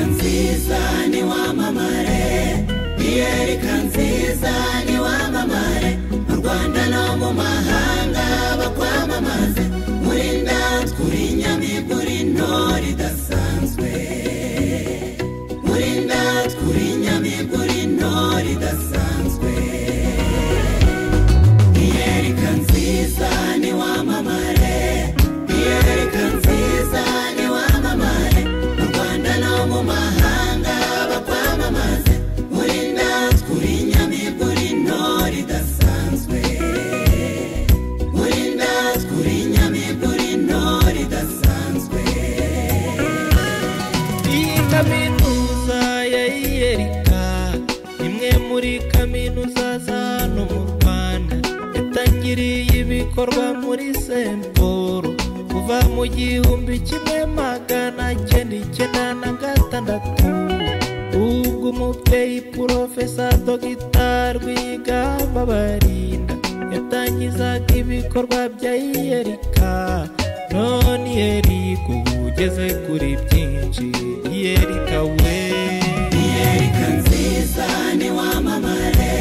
nziza ni wamamare iyereka nziza ni wamamare mu rwanda no mu mahanga bakwamamaze muri ndatwe uri inyamibwa uri intore idasanzwe muri ndatwe uri inyamibwa uri intore idasanzwe iyereka nziza ni wamamare iyereka nziza ni wamamare mu rwanda no mu mahanga bakwamamaze muri natwe uri inyamibwa uri intore idasanzwe muri natwe uri inyamibwa uri intore idasanzwe Iyi kaminuza ya iyerika imwe muri kaminuza za hano mu rwanda yatangiriye ibikorwa muri semporo kuva mu gihumbi kimwe magana cyenda icyenda na gatandatu ubwo umubyeyi porofesa dogitari rwigamba barinda yatangizaga ibikorwa bya iyerika none iyerika ubu ugeze kuri byinshi iyerika we iyereka nziza ni wamamare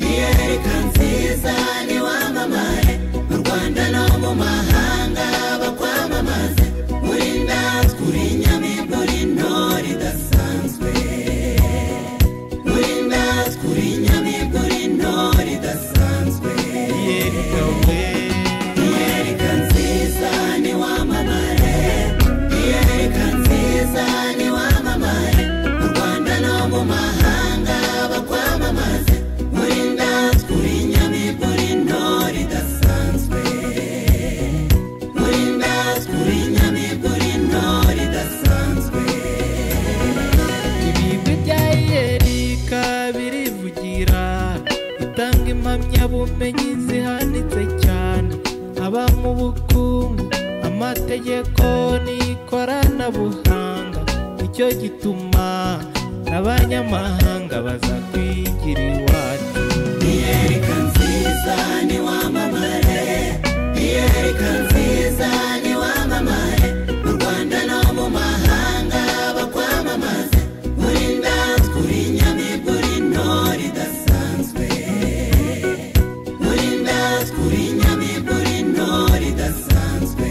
iyereka nziza ni wamamare mu rwanda no mu mahanga bakwamamaze muri natwe uri inyamibwa uri intore idasanzwe muri natwe uri inyamibwa uri intore idasanzwe iyerika we iyereka nziza ni wamamare iyereka nziza ni wamamare mu rwanda no mu mahanga bakwamamaze muri natwe uri inyamibwa uri intore idasanzwe muri natwe uri inyamibwa uri intore idasanzwe ibigwi bya iyerika birivugira bitanga impamyabumenyi zihanitse cyane haba mu bukungu amategeko n'ikoranabuhanga nicyo gituma n'abanyamahanga baza kwigira iwacu iyereka nziza ni wamamare iyereka nziza ni wamamare mu rwanda no mu mahanga bakwamamaze muri ndatwe uri inyamibwa uri intore idasanzwe muri ndatwe uri inyamibwa uri intore idasanzwe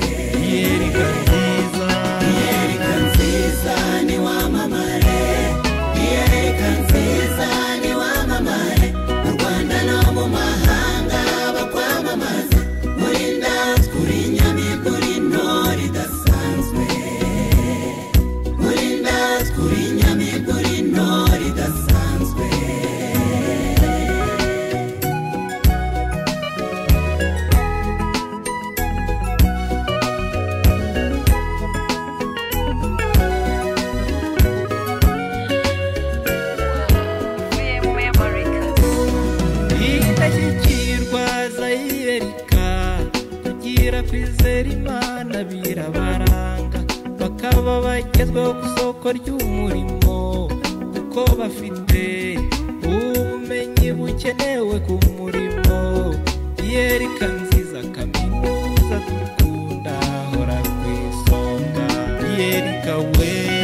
iyerika nziza Iyereka nziza ni wamamare Iyereka nziza ni wamamare Mu Rwanda no mu mahanga bakwamamaze Muri natwe uri inyamibwa uri intore idasanzwe Muri natwe uri inyamibwa uri intore idasanzwe indashyikirwa za iyerika tugira kwizera imana birabaranga bakaba bagezweho ku isoko ry'umurimo kuko bafite ubumenyi bukenewe ku murimo iyerika nziza kaminuza dukunda hora ku isonga iyerika we